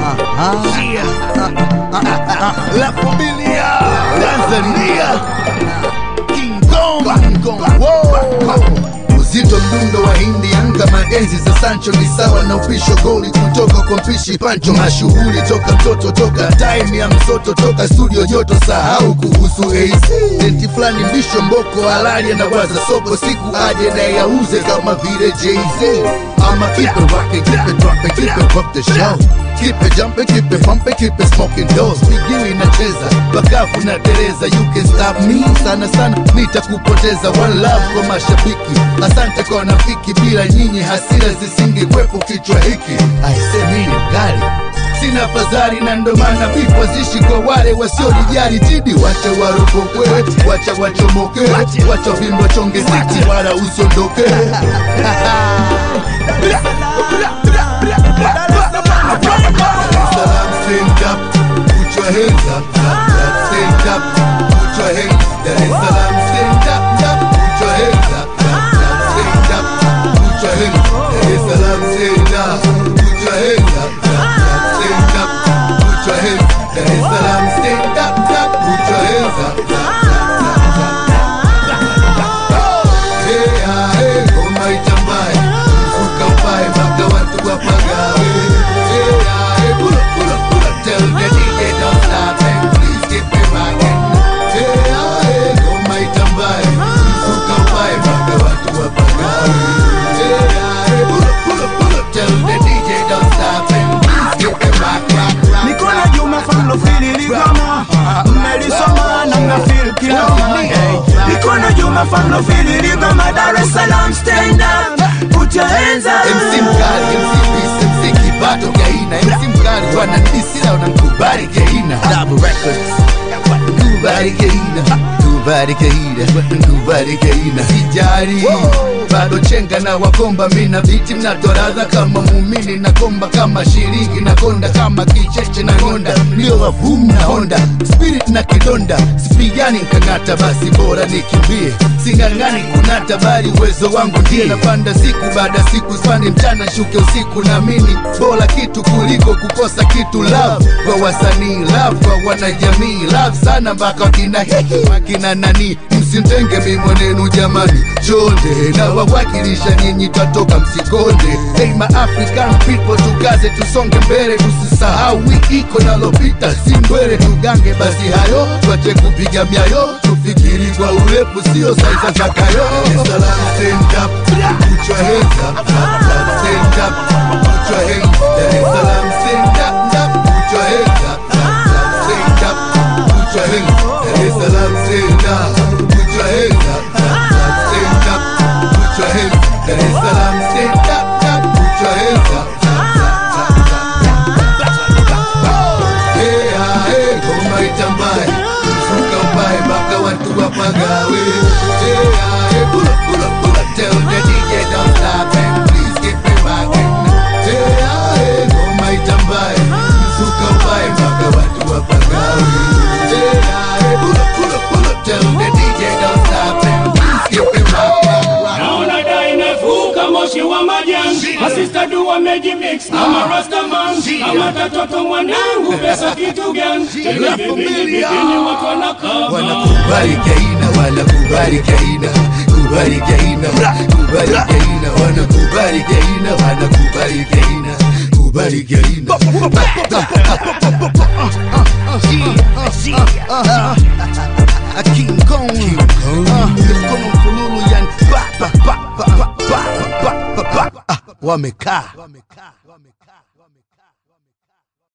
La familia Tanzania King Kong King Kong Wow Uzito mdundo wa hindi anga maenzi za Sancho ni sawa na upisho goli kutoka kwa mpishi Pancho mashughuli toka mtoto toka time ya msoto toka studio joto sahau kuhusu AC denti fulani mbisho mboko halali anawaza soko siku aje na yauze kama vile Jay-Z ama keep it rockin' keep it droppin' keep it rock the show Keep it jumping, keep it pumping, keep it smoking doors Miguu inacheza, bakafu na tereza You can stop me, sana sana nitakupoteza One love kwa mashabiki, asante kwa nafiki Bila nyinyi hasira zisingekwepo kichwa hiki Aise mimi mkali Sina fadhali na ndo maana vipo zishi kwa wale wasiolijali Tidi wacha waropokwe, wacha wachomoke Wacha vimbo chonge siti wala usiondoke Salam, stand up, put your hands up, up, up, stand up, put your hands. Dar es Salaam, stand up, up, put your hands up, up, up, stand up, put your hands. Dar es Salaam, stand up, put your hands up, up, up, stand up, put your hands. Dar es Salaam, stand up, up, put your hands up, up, up, up. Hey, ah, hey, ngoma itambaye, mfuka upae mpaka watu wapagawe. Hey, ah, hey, pull up, pull up, pull up, tell the DJ don't stop and please keep it rocking. Hey, ah, hey, ngoma itambaye, mfuka upae mpaka watu wapagawe. Hey, ah, hey, pull up, pull up, pull up, tell the DJ don't stop and please keep it rock, rock, rock, Nikola rock. Juma from Lofili Ligoma Mmelisoma na mnafeel kiloma hey. Nikola Juma from Lofili Ligoma Dar es Salaam stand up Put your hands up MC mkali, MC Beast, MC Kibato Gaina MC mkali wananisi na wanankubali Gaina Double Records Kubali Gaina Kubali Gaina Kubali Gaina Sijari bado chenga na wakomba mina viti mnatoradha kama muumini na komba kama shilingi na konda kama kicheche na ngonda ndio wavum na honda spirit na kidonda sipigani nkang'ata basi bora nikimbie sing'ang'ani kunata bali uwezo wangu ndiye napanda siku baada siku spande mchana shuke usiku naamini bora kitu kuliko kukosa kitu love kwa wasanii love kwa wanajamii love sana mpaka wakina hiki wakina nani msintenge mimwenenu jamani chonde na wawakilisha nyinyi twatoka msikonde hey my african people tukaze tusonge mbele tusisahau wiki iko nalopita si mbwele tugange basi hayo twache kupiga myayo tufikiri kwa urefu sio saiza za kayo Salam, stand up, put your hands up, up, up, stand up, put your hands Dar es Salaam, stand up, up, put your hands up, up, up, stand up, put your hands Dar es Salaam, stand up, put your hands up, up, up, stand up, put your hands Dar es Salaam, stand up, up, put your hands up, up, up, up. Hey, ah, hey, ngoma itambaye, mfuka mbaye mpaka watu wapagawe. Hey, ah, hey, pull up, pull up, pull up, tell the DJ don't stop and please keep it rocking. Hey, ah, hey, ngoma itambaye, mfuka mbaye mpaka watu wapagawe. Hey, ah, hey, pull up, pull up, pull up, tell the DJ don't stop and please keep it rocking. naona dai imevuka moshi wa majani masista du wamejimix na marastaman ama tatoto mwanangu pesa kitu gani tena vipindi vipindi watu wanakaa wanakubali kaina wanakubali kaina kubali kaina kubali kaina wanakubali kaina wanakubali kaina kubali kaina King Kong mikono mfululu yani pa pa pa pa pa pa pa pa pa wamekaa